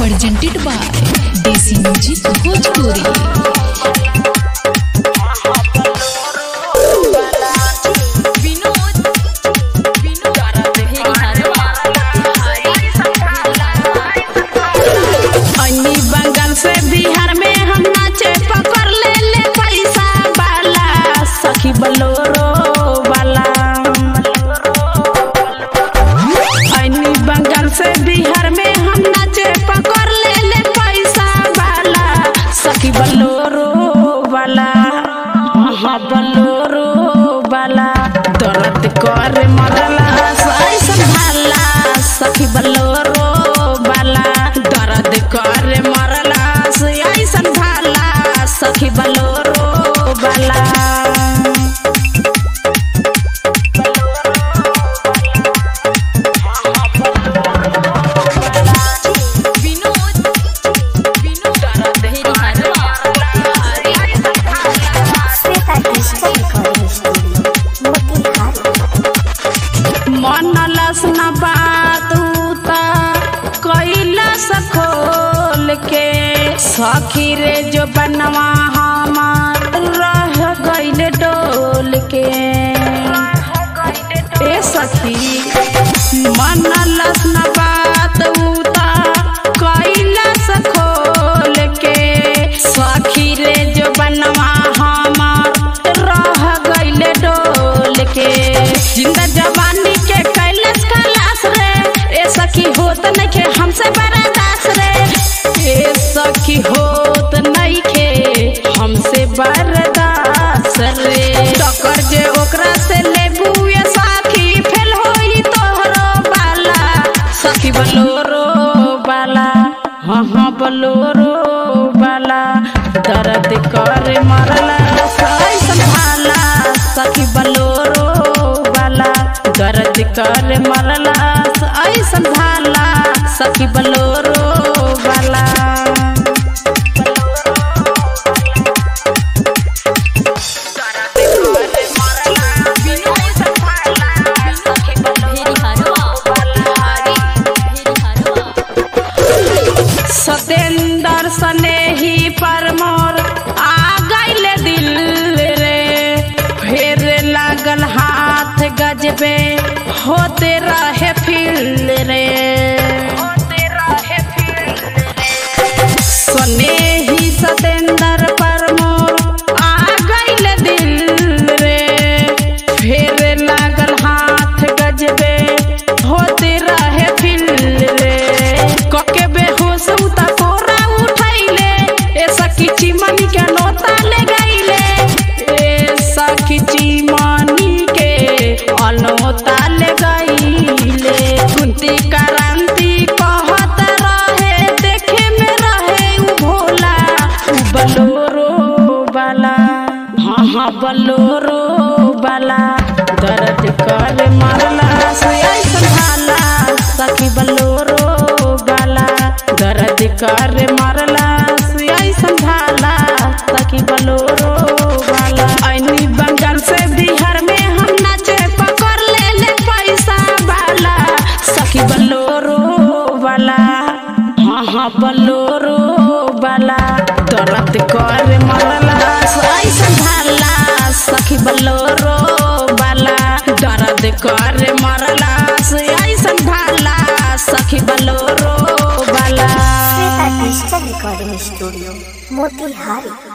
presented by DC Music Bhojpuri. अन्नी बंगाल से बिहार में हम नाचे पकड़ ले ले पैसा वाला सखी बलोरो वाला अन्नी बंगाल से बिहार में हम नाचे पकड़ ले ले पैसा वाला सखी बलोरो वाला हाँ बलोरो वाला दर्द कर मरला सही संभाला सखी बलोरो वाला दर्द कर मरला सही संभाला सखी बलोरो वाला Sveta Digital Recording Studio, Motihari. मनलस न बात उता कैलस खोल के सखी रे जो बनवा हमार रह गइल डोल के ए सखी मनलस न बात उता कैलस खोल के सखी रे जो बनवा हमार रह गइल डोल के जिंदा जवानी के कैलस कलास रे ए सखी होत नइखे हमसे बर्दाश्त रे ए सखी होत नइखे हमसे बर्दाश्त रे टक्कर जे ओकरा से लेबू ए सखी फेल होई तोहरो बाला सखी बलोरो बाला हाँ हाँ बलोरो बाला दर्द कर मरला सही संभाला सखी बलोरो बाला दर्द कर मरला सही संभाला सखी बलोरो बाला सतेंदर स्नेही पर मोर आ गइल दिल रे फेर लागल हाथ गजबे होते रहे फिल रे स्नेही सतेंदर पर मोर आ गइल दिल रे फेर लागल हाथ गजबे होते रहे फिल रे कके बेहोश उता कोरा उठैले ए सखी चिमनी के नोता ले गइले ए सखी चिमनी के अनोता ले गइले कुंती क्रांति कहत रहे देखे में रहे उ भोला उ बलोरो वाला हाँ हाँ बलोरो वाला दर्द कर मरला से संभाला सखी बलोरो वाला दर्द कर मरला से संभाला सखी बलोरो वाला ऐनी बंगाल से बिहार में हम नाचे पकड़ ले ले पैसा वाला सखी बलोरो वाला हाँ हाँ बलोरो वाला दर्द कर मरला सही संभाला सखी बलोरो वाला दर्द कर मरला सही संभाला सखी बलोरो वाला Sveta Digital Recording Studio, Motihari.